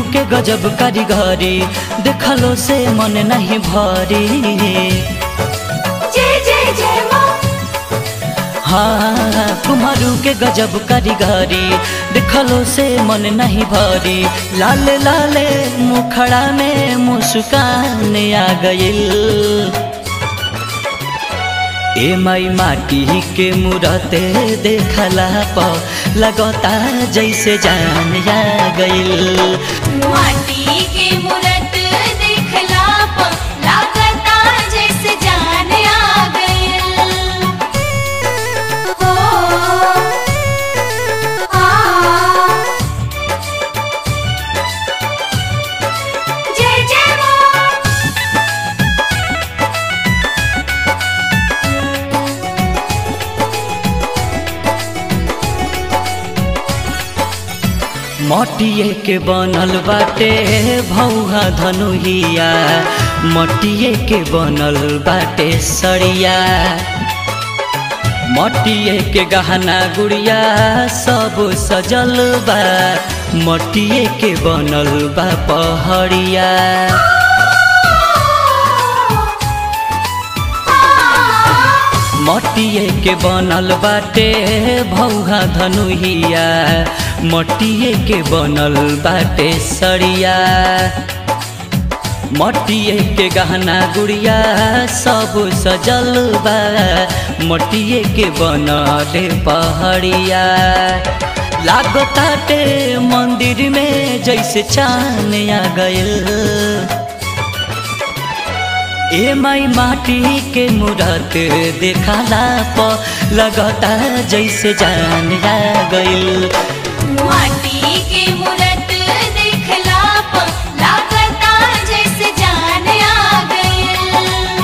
के गजब कारीगरी देखलो से मन नहीं भरी जय जय जय माँ हाँ कुम्हारू के गजब कारीगरी देखलो से मन नहीं भरी लाले लाले मुखड़ा में मुस्कान आ गइल ए माई माटी के मूरत देखला प लगता जैसे जान आ गइल माटी के मूरत देखला प लागता जैसे जान आ गइल हो आ जय जय माँ मटिए के बनल बाटे भौहा धनुहिया मटिए के बनल बाटे सड़िया मटिए के गहना गुड़िया सब सजल बा मटिए के बनल बा पहड़िया मटिए के बनल बाटे भौहा धनुहिया मटिए के बनल बाटे सड़िया मटिए के गहना गुड़िया सब सजल बा मटिए के बनल पहड़िया लागताटे मंदिर में जैसे चान आ गइल ए माई माटी के मूरत देखला प लगता जैसे जान आ गइल माटी के मूरत देखला प लागता जैसे जान आ गइल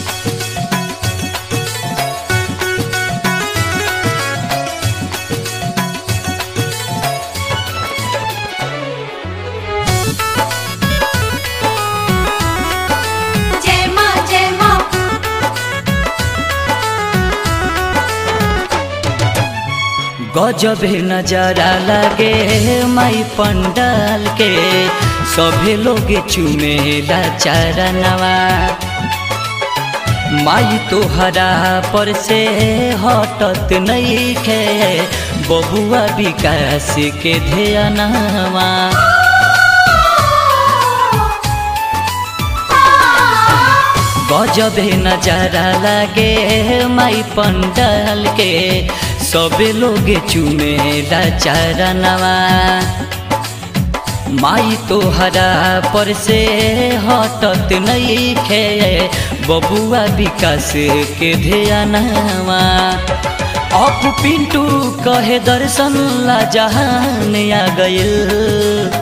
जय माँ जय माँ गजबे नजरा लागे माई पंडाल के सभे लोग चुमेला चारनवा माई तोहरा पर से हटत नहीं खे बबुआ विकास के ध्यानवा गजबे नजारा लागे माई पंडाल के सबे लोग चुमेला चारनवा माई तोहरा पर से हटत नहीं खे बबुआ विकास के ध्यानवा अप पिंटू कहे दर्शन ला जहान आ गइल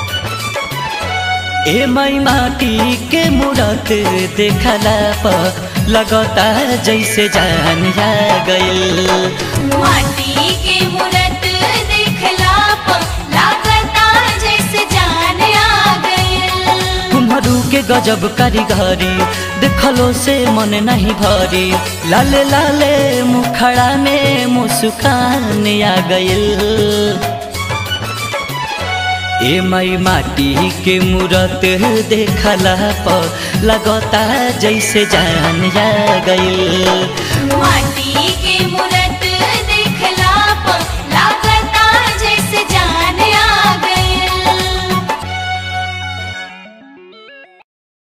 ए माई माटी के मूरत देखला प लगता जैसे जान आ गइल माटी के मूरत देखला प लागता जैसे जान आ गइल कुम्हरू के गजब कारीगरी देखलो से मन नहीं भरी लाले लाले मुखड़ा में मुस्कान आ गइल ए माई माटी के मूरत देखला प लगता जैसे जान आ गइल माटी के